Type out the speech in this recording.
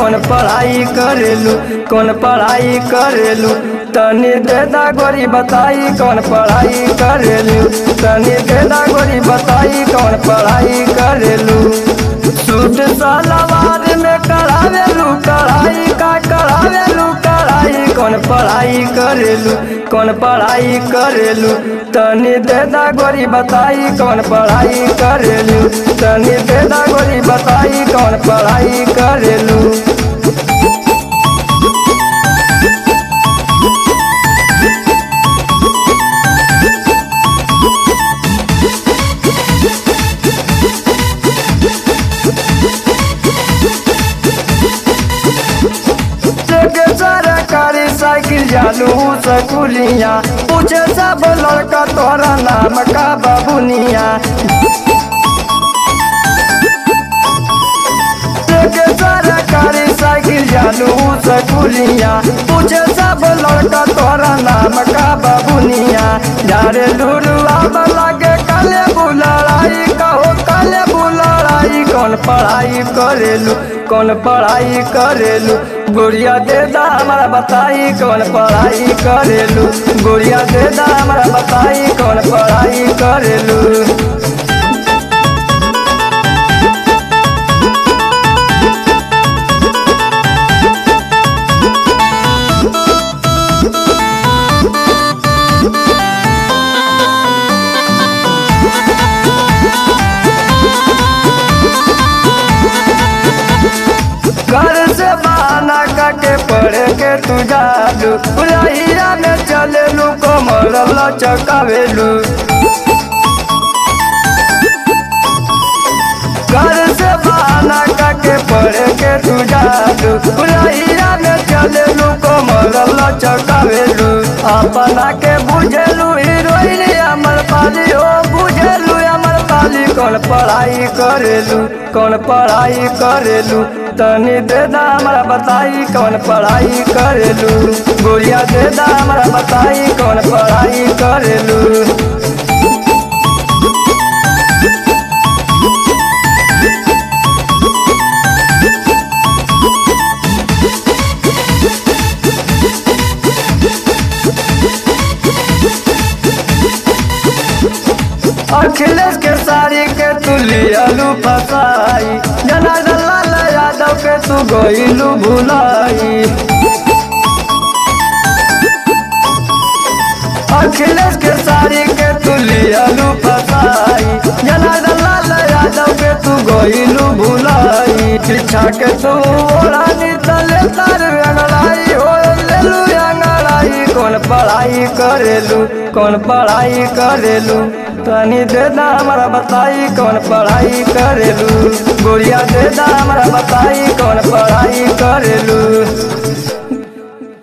कौन पढ़ाई करेलू कौन पढ़ाई करेलू तनी देदा गोरी बताई कौन पढ़ाई करेलू तनी देदा गोरी बताई कौन पढ़ाई करेलू सूट सलवार में करावेलू कढ़ाई का करावेलू कढ़ाई कौन पढ़ाई करेलू कौन पढ़ाई करेलू तनी देदा गोरी बताई कौन पढ़ाई करेलू तनी देदा गोरी बताई कौन पढ़ाई करेलू के सरकारी साइकिल जालू सकुलिया पूछे सब लड़का तोरा नाम का बाबुनिया के सरकारी साइकिल जालू सकुलिया पूछे सब लड़का तोरा नाम का बाबुनिया जारे लुरुआ लगे काले बुलड़ाई कहो काले बुलड़ाई कौन पढ़ाई करेलू कौन पढ़ाई करेलू गोरिया दे दा हमारा बताई कौन पढ़ाई करेलू गोरिया दे दा हमारा बताई कौन पढ़ाई करेलू घर से बहाना करके पढ़े के तू जालू उलहिया में चलेलू कमर लचकावेलू घर से बहाना करके पढ़े के तू जालू उलहिया में चलेलू कमर लचकावेलू अपना के बुझेलू हीरोइन अमर पाली हो बुझेलू अमर पाली कौन पढ़ाई करेलू कौन पढ़ाई करेलू तनी दे दा हमारा बताई कौन पढ़ाई करेलू गोरिया दे दा हमारा बताई कौन पढ़ाई करेलू अखिलेश के सारी के तू लियालू फसाई जनार्दन लाल यादव के तू गोइलू भुलाई अखिलेश के सारी के तू लियालू फसाई जनार्दन लाल यादव के तू गोइलू भुलाई शिक्षा के तू ओढ़ानी तले तार अंगड़ाई हो लेलू अंगड़ाई कौन पढ़ाई करेलू कौन पढ़ाई करेलू तनी दे दा हमारा बताई कौन पढ़ाई करेलू गोरिया दे दा हमारा बताई कौन पढ़ाई करेलू